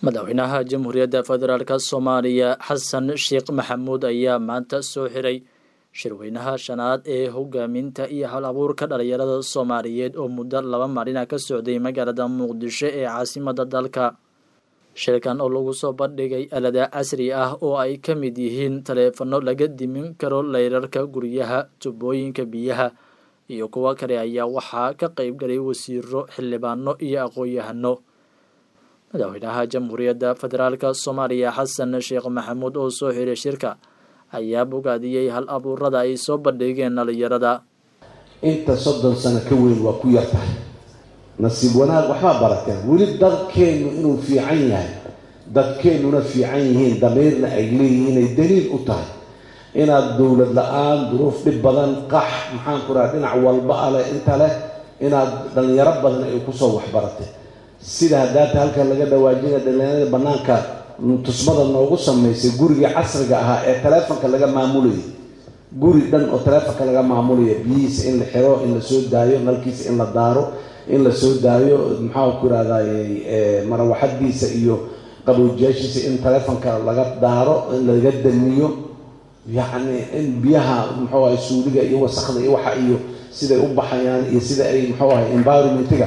madaxweynaha jamhuuriyadda federaalk soomaaliya xasan sheekh maxamuud ayaa maanta soo xiray shirweynaha shanaad ee hogaaminta iyo hal abuurka dhalinyarada soomaaliyeed oo muddo laba maalina ka socday magaalada muqdisho ee caasimada dalka shirkan oo lagu soo bandhigay alada casri ah oo ay ka mid yihiin taleefano laga dimin karo layrarka guryaha tubooyinka biyaha iyo kuwo kale ayaa waxaa ka qeyb galay wasiiro xildhibaano iyo aqoon-yahano madaxweynaha jamhuuriyadda federaalk soomaaliya xasan sheekh maxamuud oo soo xiray shirka ayaa bogaadiyey hal abuurada ay soo bandhigeen dhalinyarada inta soddon sano ka weyn waa ku yar tahay nasiib wanaag waxbaa barateen weli dadkeennu inuu fiican yahay dadkeennuna fiican yihiin damiirna ay leeyihiin ay daliil u tahay inaad dowlad la-aan duruuf dhib badan qax maxaan ku raha dhinac walba aleh inta leh inaad dhalinyaro badan ay kusoo waxbaratay sida haddaata halkan laga dhawaajina dhalinyarada bannaanka tusmada noogu samaysay gurigii casriga ahaa ee taleefonka laga maamulayay guri dhan oo taleefonka laga maamulaya biyihiisa in la xiro in la soo daayo nalkiisa in la daaro in la soo daayo maxaa ku irahday marawaxadiisa iyo qabowjiyaashiisa in taleefonka laga daaro in laga damiyo yacni in biyaha muxuu ahay suuliga iyo wasakda iyo waxa iyo siday u baxayaan iyo sida ay muxuu ahay environmentiga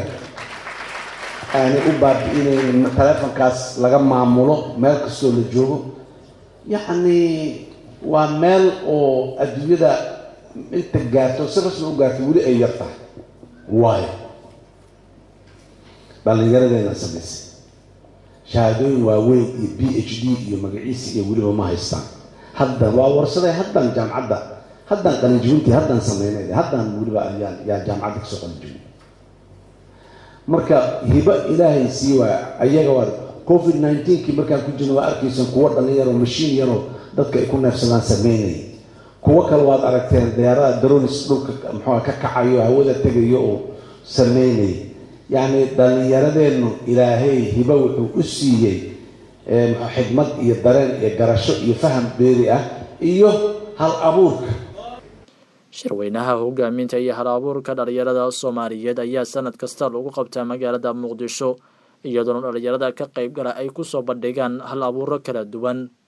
aanay u baabi-inayn taleefonkaas laga maamulo meel kastoo la joogo yacni waa meel oo adduunyada inta gaarto si rasmi u gaarto weli ay yar tahay waayo dhallinyaradeena samaysay shahaadooyin waaweyn iyo b h d iyo magaciisi iyo weliba ma haystaan haddan waa warsaday haddan jaamcadda haddaan qalinjibintii haddaan sameynay haddaan weliba ayaan yaa jaamacadda kasoo qalinjibin marka hibo ilaahay sii waa ayaga waa covid nineteenkii markaan ku jirna waa arkaysan kuwo dhalinyaro mashiin yaroo dadka ay ku neefsadaan sameynaya kuwo kale waad aragteen deeraha daronis dhulka muxua ka kacayo hawada tegayo oo sameynaya yacni dhalinyaradeennu ilaahay hibo wuxuu u siiyey xikmad iyo dareen iyo garasho iyo faham beeri ah iyo hal abuurka shirweynaha hogaaminta iyo hal abuurka dhalinyarada soomaaliyeed ayaa sanad kasta lagu qabtaa magaalada muqdisho iyadoona dhalinyarada ka qeyb gala ay kusoo bandhigaan hal abuuro kala duwan